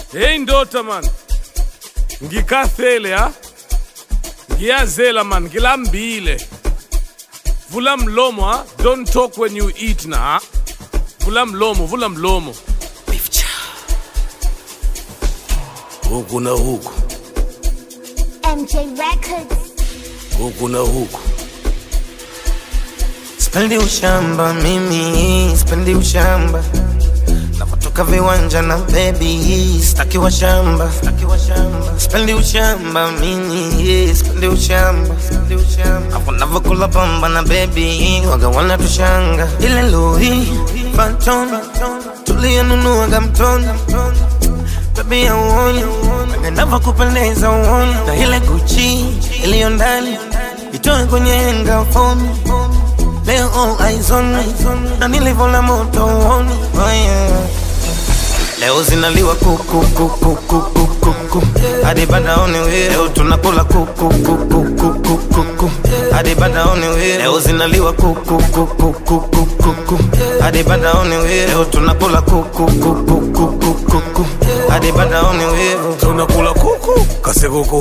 Hey ndota man. Ngikathele ha? Ngiyazela man, ngilambile. Vula mlomo ha? Don't talk when you eat na ha? Vula mlomo, vula mlomo. Huku na huku, MJ Records. huku na huku. Spendi ushamba mimi, spendi ushamba napotoka viwanja na baby, staki wa shamba, staki wa shamba. Spendi ushamba mimi, spendi ushamba, spendi ushamba. Hapo navokula pamba na baby, waga wana tushanga ile lori Phantom tuliyonunuaga mtoni baby ya uoni nava kupendeza uoni na ile Gucci iliyo ndani itoe kwenye henga fomi leo all eyes on me na nilivyola moto uoni oh yeah. Leo zinaliwa kuku kuku kuku kuku hadi badaoni we leo tunakula kuku kuku kuku kuku hadi badaoni we leo zinaliwa kuku kuku kuku kuku hadi badaoni we leo tunakula kuku kuku kuku kuku hadi badaoni we Tunakula kuku, kasekuku.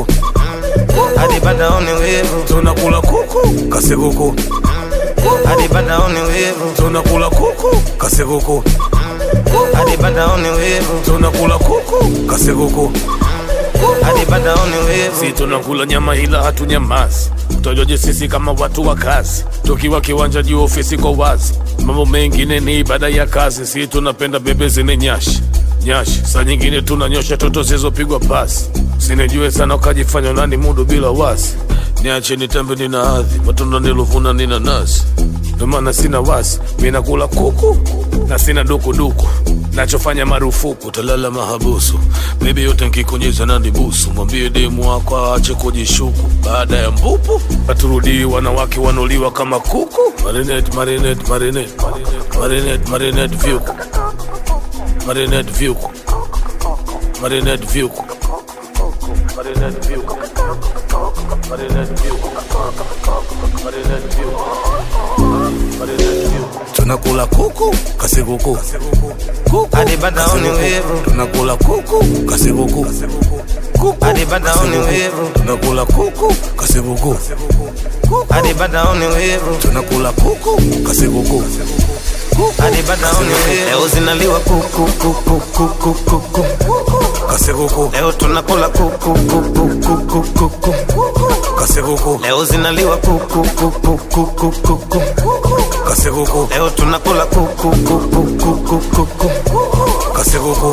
hadi badaoni we Tunakula kuku, kasekuku. hadi badaoni we Tunakula kuku, kasekuku. hadi badaoni we Tunakula kuku, kasekuku. hadi badaoni we Si tunakula nyama ila hatunyamazi. Utajoje sisi kama watu wa kazi, tukiwa kiwanja juu ofisi kwa wazi. Mambo mengine ni ibada ya kazi, si tunapenda bebe zine nyashi nyashi. Saa nyingine tunanyosha toto zilizopigwa pasi, sinijue sana ukajifanya nani mudu bila wasi. Niache nitambe nina hadhi, matunda nilovuna nina nasi, ndo maana sina wasi. Mi nakula kuku na sina dukuduku nachofanya marufuku talala mahabusu bebi yote nkikunyeza nandi busu mwambie demu wako aache kujishuku baada ya mbupu paturudii wanawake wanuliwa kama kuku marinate marinate marinate marinate marinate vyuku marinate vyuku marinate vyuku marinate vyuku marinate vyuku marinate vyuku marinate vyuku tunakula kuku kasikuku kuku hadi badaoni we tunakula kuku kasikuku kuku hadi badaoni we tunakula kuku kasikuku hadi badaoni we tunakula kuku kasikuku hadi badaoni we leo zinaliwa kuku kuku kuku kuku kasikuku leo tunakula kuku kuku kuku kuku kasikuku leo zinaliwa kuku kuku kuku kuku kasikuku leo tunakula kuku kuku kuku kuku kasikuku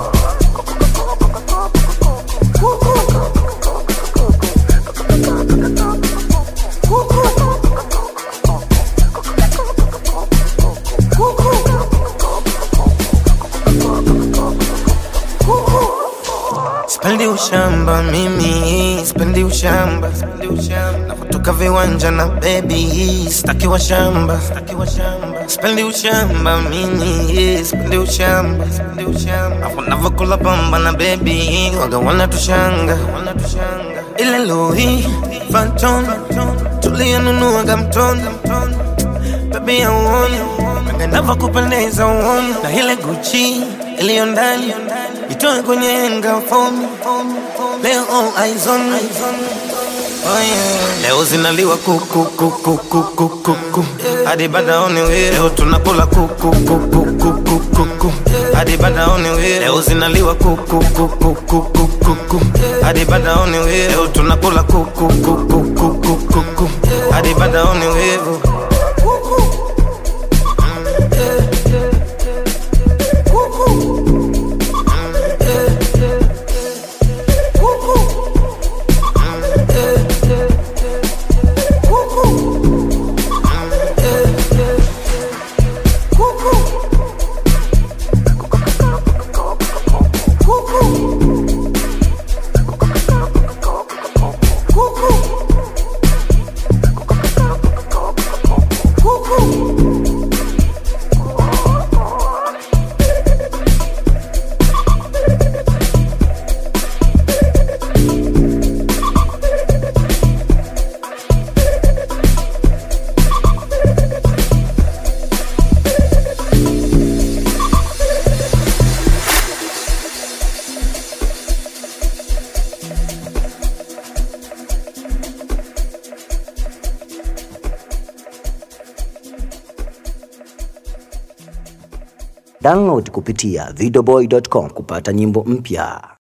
Spendi ushamba mimi, spendi ushamba, spendi ushamba. Napotoka viwanja na baby, staki wa shamba, staki wa shamba. Spendi ushamba mimi, spendi ushamba, spendi ushamba. Hapo navokula pamba na baby, waga wana tushanga, wana tushanga. Ile Louis Vuitton, tuliyonunuaga mtoni, baby ya uoni, nava kupendeza uoni, na ile Gucci iliyo ndani itoe kwenye henga fomi leo all eyes on me Oh yeah. Leo zinaliwa kuku kuku kuku kuku hadi badaoni we leo tunakula kuku kuku kuku kuku hadi badaoni we leo zinaliwa kuku kuku kuku kuku hadi badaoni we leo tunakula kuku kuku kuku kuku hadi badaoni we Download kupitia videoboy.com kupata nyimbo mpya.